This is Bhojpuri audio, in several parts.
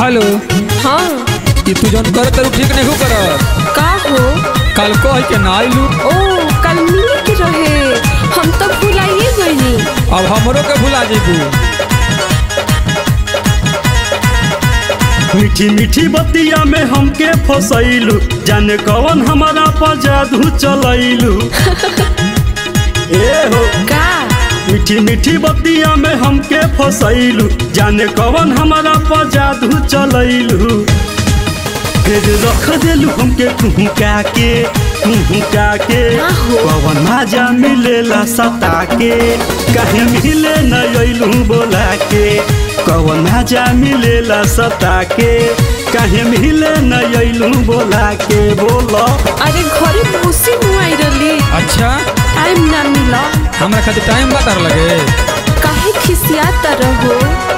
हेलो हाँ ई तू जौन कर तर ठीक नहीं कर का हो कल कह के ना आइलू ओ कल मिले के रहे हम तो भुलाइए गईनी अब हमरो के भुला जेबू मीठी मीठी बतिया में हमके फसैलू जाने कवन हमारा पर जादू चलैलू ए हो का मीठी मीठी बतिया में हमके फसैलू जाने कवन हमारा पर जादू चलैलू फिर रख देलू हमके कुहुका के कुहुका के आहो। कवन मजा मिलेला सता के कहे मिले न अइलू बोला के कवन मजा मिलेला सता के कहे मिले न अइलू बोला के बोलो अरे घरे भूसी मुआई रली अच्छा टाइम ना मिला हमरा खातिर टाइम बता लगे काहे खिसियात रहो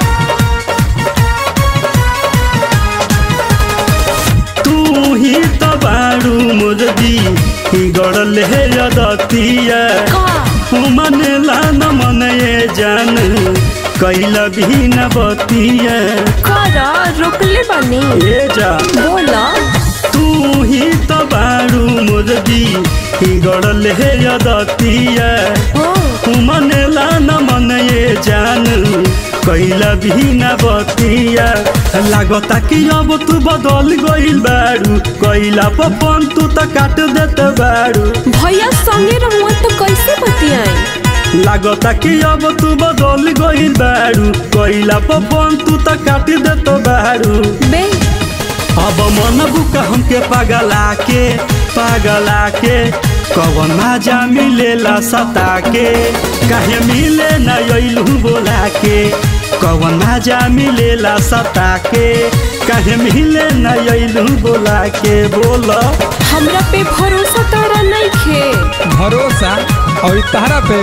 तू ही तो बारू मुर्दी गड़ल है यदतिया का मनेला न मने जान कैला भी न बतिया कर रोकले बानी ए जा बोला तू ही तो बारू मुर्दी गड़ल है यदतिया हो मनेला न मने जान कैला भी न बतिया लागता कि अब तू बदल गइल बारू कैला पपन तू त काट देत बारू भैया संगे रहुआ तो कैसे बतियाई लागता कि अब तू बदल गइल बारू कैला पपन तू त काट देत बारू बे अब मन बुका हमके पागला के पागला के कवन मजा मिलेला सता के काहे मिले न अइलू बोला के कवन मजा मिलेला सता के काहे मिले न अइलू बोला के बोल हमरा पे भरोसा तारा नहीं खे भरोसा और ई तहरा पे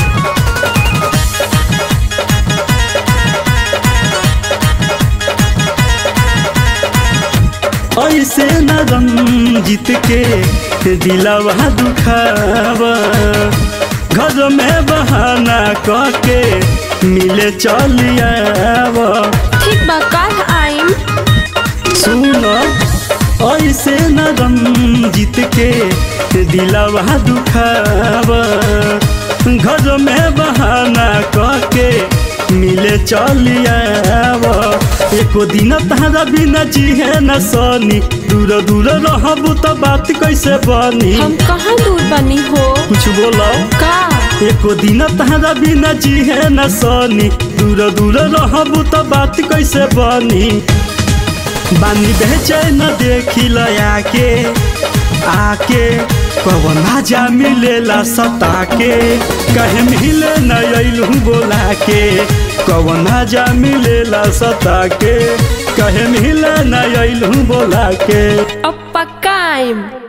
ऐसे न रंजित के दिलवा दुखावा घर में बहाना करके मिले चलियावा ठीक बा काल आइम सुन ऐसे न रंजित के दिलवा दुखावा घर में बहाना करके मिले चलियावा एको दिन तारा बिना जिहे न सनी दूर दूर रहबू त बात कैसे बनी हम कहाँ दूर बनी हो कुछ बोलो का एको दिन तारा बिना जिहे न सनी दूर दूर रहबू त बात कैसे बनी बानी बेचैन देखी लया के आके कवन मजा मिलेला सता के कहे मिले न अइलू बोला के कवन मजा मिलेला सता के कहे मिले न अइलू बोला के अब पक्का आइम